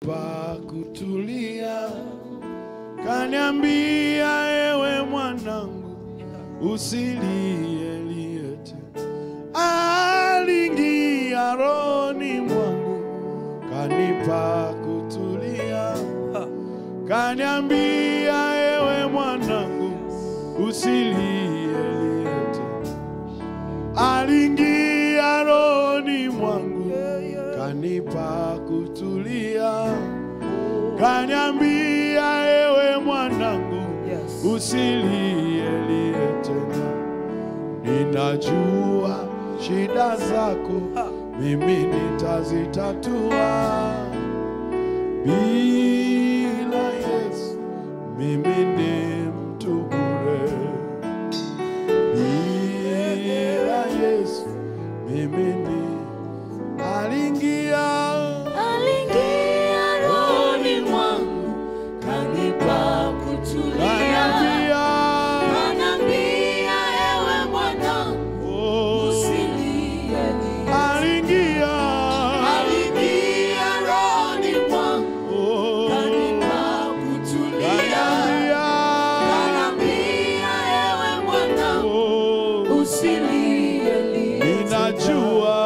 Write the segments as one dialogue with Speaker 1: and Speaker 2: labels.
Speaker 1: kanipa kutulia, kaniambia ewe mwanangu, usilie lie tena. Aliingia rohoni mwangu, kanipa kutulia, kaniambia ewe mwanangu, usilie lie tena. Aliingia rohoni mwangu, kanipa kutulia, kaniambia ewe mwanangu, usilie lie tena. Ninajua shida zako, mimi nitazitatua. Bila Yesu mimi ni mtu bure. Bila Yesu mimi ni aliingia
Speaker 2: Aliingia rohoni mwangu, kanipa kutulia.
Speaker 1: kaniambia
Speaker 2: Ananiambia, ewe mwanangu,
Speaker 1: oh,
Speaker 2: usilie lie.
Speaker 1: aliingia
Speaker 2: Aliingia rohoni mwangu,
Speaker 1: oh,
Speaker 2: kanipa kutulia.
Speaker 1: kaniambia
Speaker 2: Ananiambia, ewe mwanangu,
Speaker 1: oh,
Speaker 2: usilie lie.
Speaker 1: ninajua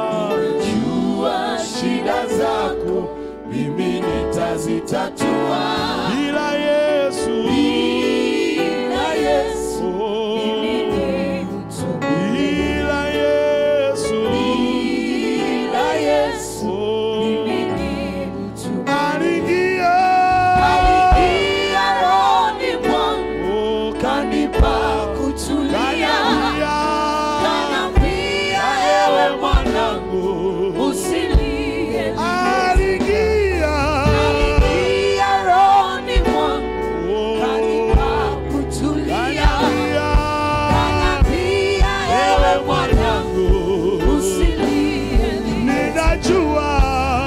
Speaker 2: Jua shida zako, mimi nitazitatua.
Speaker 1: bila Yesu
Speaker 2: Bila Yesu, mimi
Speaker 1: oh,
Speaker 2: ni mtu
Speaker 1: bila Yesu
Speaker 2: Bila Yesu,
Speaker 1: oh,
Speaker 2: mimi ni mtu
Speaker 1: aliingia
Speaker 2: Aliingia rohoni mwangu,
Speaker 1: oh,
Speaker 2: kanipa kutulia.
Speaker 1: kaniambia
Speaker 2: Kaniambia, ewe mwanangu, usilie lie.
Speaker 1: aliingia
Speaker 2: Aliingia rohoni mwangu,
Speaker 1: oh,
Speaker 2: kanipa kutulia.
Speaker 1: kaniambia
Speaker 2: Kaniambia, ewe mwanangu,
Speaker 1: oh,
Speaker 2: usilie lie.
Speaker 1: ninajua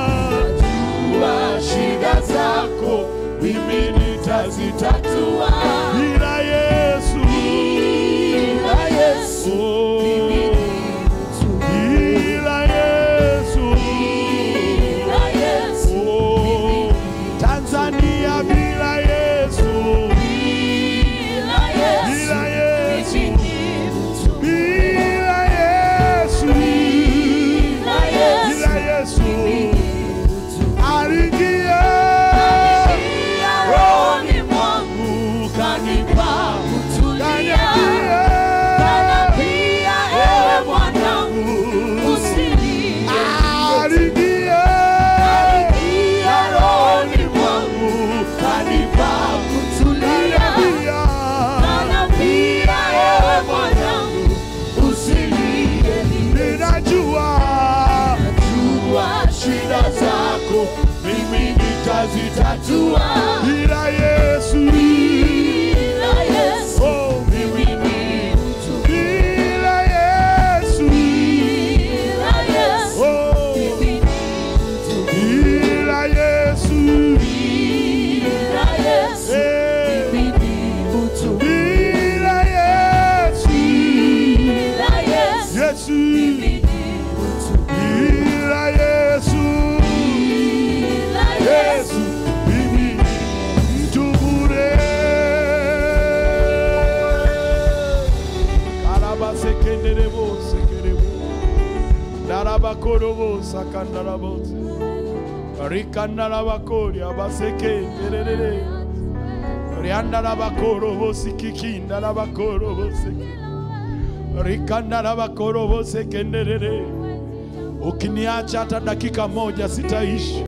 Speaker 2: Jua shida zako, mimi nitazitatua.
Speaker 1: bila Yesu
Speaker 2: Bila Yesu,
Speaker 1: oh,
Speaker 2: mimi ni mtu.
Speaker 1: bila Yesu
Speaker 2: Bila Yesu,
Speaker 1: oh, Tanzania bila Yesu
Speaker 2: bila Yesu,
Speaker 1: bila Yesu
Speaker 2: mimi ni mtu.
Speaker 1: bila Yesu
Speaker 2: Bila Yesu,
Speaker 1: bila Yesu
Speaker 2: mimi ni mtu.
Speaker 1: aliingia
Speaker 2: Aliingia rohoni mwangu, kanipa kutulia.
Speaker 1: kaniambia
Speaker 2: Kaniambia, ewe mwanangu, usilie.
Speaker 1: aliingia
Speaker 2: Aliingia rohoni mwangu, kanipa kutulia.
Speaker 1: kaniambia
Speaker 2: Kaniambia, ewe mwanangu, usilie lie.
Speaker 1: ninajua
Speaker 2: Jua shida zako, mimi nitazitatua.
Speaker 1: bila Yesu
Speaker 2: Bila Yesu,
Speaker 1: oh,
Speaker 2: mimi ni mtu.
Speaker 1: bila Yesu
Speaker 2: Bila Yesu,
Speaker 1: oh,
Speaker 2: mimi ni mtu.
Speaker 1: bila Yesu
Speaker 2: Bila Yesu,
Speaker 1: eh,
Speaker 2: mimi ni mtu.
Speaker 1: bila Yesu
Speaker 2: Bila Yesu,
Speaker 1: Yesu
Speaker 2: mimi ni mtu.
Speaker 1: bila Yesu
Speaker 2: Bila
Speaker 1: Yesu
Speaker 2: Yesu,
Speaker 1: mimi ni mtu bure. Karaba sekenderebo sekerebo daraba korobo sakandarabo rikandaraba kori abasekenderere riandaraba korobo sikikindaraba korobo seke rikandaraba korobo sekenderere ukiniacha hata dakika moja sitaishi